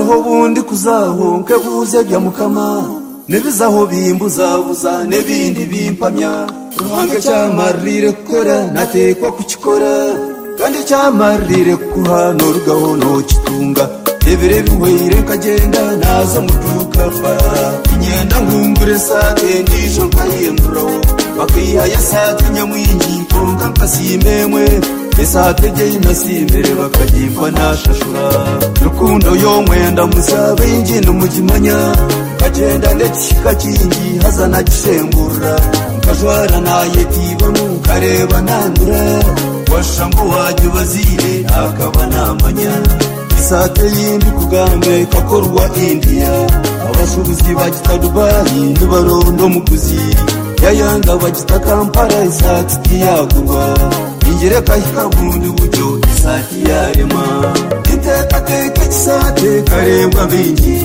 aho bundi kuzahunke buze bya mukama nibizaho bimbuzabuza n'ibindi bimpamya ruhange cyamarire gukora natekwa kukikora kandi cyamarire kuhanura gahunda kitunga rebere bihoyire kagenda naza mutuka fara inyenda nkumbure sate ndijo nkayemburaho bakihaya sate nyamwingi nkonga nkasimewe esategeye nasimbere bakagimpa nashashura rukundo yo mwenda muzabe ingendo mugimanya kagenda ndetse kakingi hazana gisembura nkajwara nayetibamo nkareba nandura washango wajya ubazire akaba namanya isate yindi kugambe kakorwa indiya abashubuzi bagita dubayi nibarondo muguzi yayanga bagita kampala isati ntiyagurwa ingereka ikabundi buryo isati yarema itetakeka kisate karebwa bingi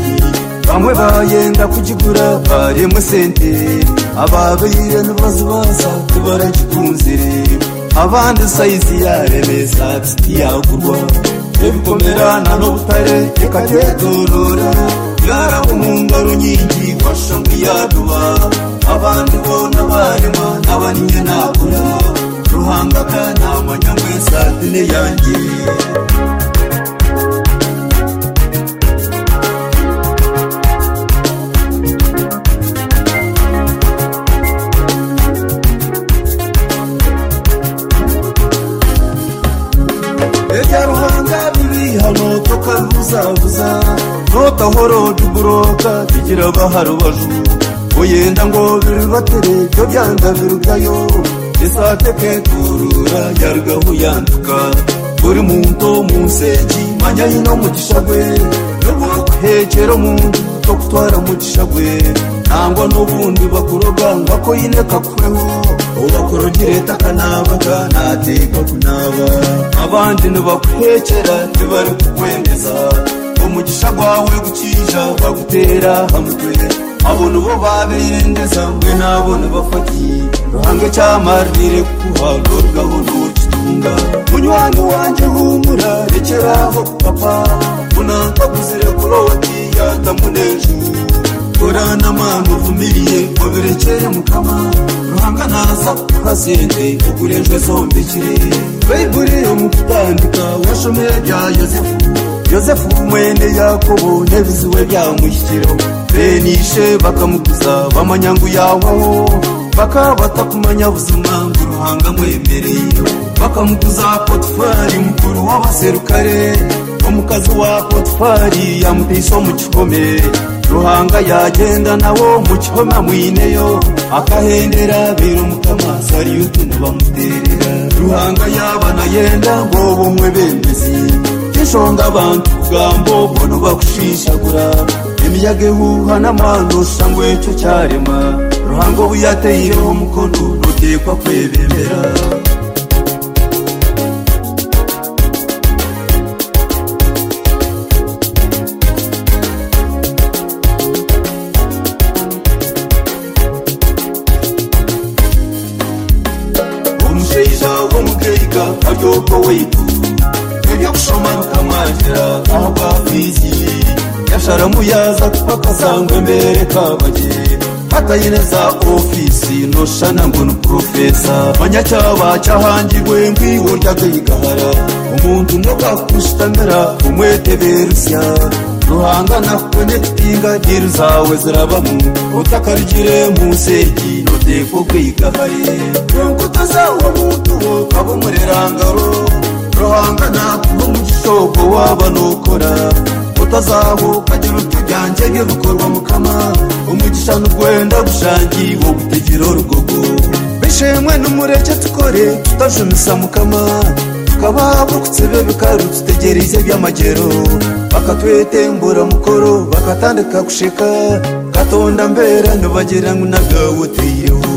bamwe bayenda kugigura baremwe sente ababeire nibazibaza tibaragikunze abandi sayizi yareme isati ntiyagurwa ebikomerana n'obutare ekatetorora yaramuhunga runyingi washangu yaduba abandi bona barema n'abaninye nabura ruhangaga namanya ngo esatine yanjye ruhanga bibi hano tukabuzabuza notahoro tuburoka tugira baharubaju uyenda ngo birubatere byo byanga birugayo isateke kurura yarugaho yanduka buri muntu munseji manya hino mugishagwe nubuhekero muntu two gutwara mugishagwe nangwa n'ubundi bakuroga ngako yine kakureho ubakorogere takanabaga nateka kunaba abandi ntibakuhekera ntibari kukwemeza umugisha gwawe gukija bagutera hamwe abona ubo babirendeza mwe nabona bafati ruhange cyamarire kuhanorwaho ntukitunga munywani wanjye humura rekeraho papa munangaguzire kuroti yatamunejuru korana mano vumilie wabirekere mukama ruhanga naza kukazende ugurenjwe zombekire bayiburi yo mu kutandika washomera bya yozefu yozefu mwene yakobo nebiziwe byamushyikiro benishe bakamuguza bamanyangu yawaho bakabata kumanya buzima ngo ruhanga mwemereye bakamuguza potfari mukuru w'abaserukare omukazi wa potfari yamutise mu kikome ruhanga yagenda nawo mu kihoma mwineyo akahendera biro mukama sariyuti ntibamuterera ruhanga yabana yenda ngo bumwe bembezi kishonga abantu kugambo bono bakushishagura imiyaga ihuha n'amano shangwe cyo cyarema ruhango buyateyeho umukono rutekwa kwebembera umusheija w'omukeiga karyoko weitu ebyokushoma rukamwagira aho bwafizi yasharamu yaza kupakasangwa embere kabage katayineza ofisi noshana ngo ni profesa manyacyaba cyahangirwe ngwiwo ryagaigahara umuntu nokakushitamira umweteberusya ruhangana kwe n'ekitinga diru zawe zirabamu utakarigire musegi notekwo kwigahare nkuko tuzawo muntu wo kaba umurerangaro ruhangana kuba umugishogo waba nukora utazahuka agira utujyange nk'ibikorwa mukama umugisha n'ugwenda gushangi wo gutegera urugogo bishimwe n'umureke tukore tutajumisa mukama tukababukutse be bikaru tutegereze by'amagero bakatwetembura mukoro bakatandika gushika katonda mbera ntibagira ngo unagawe utiyeho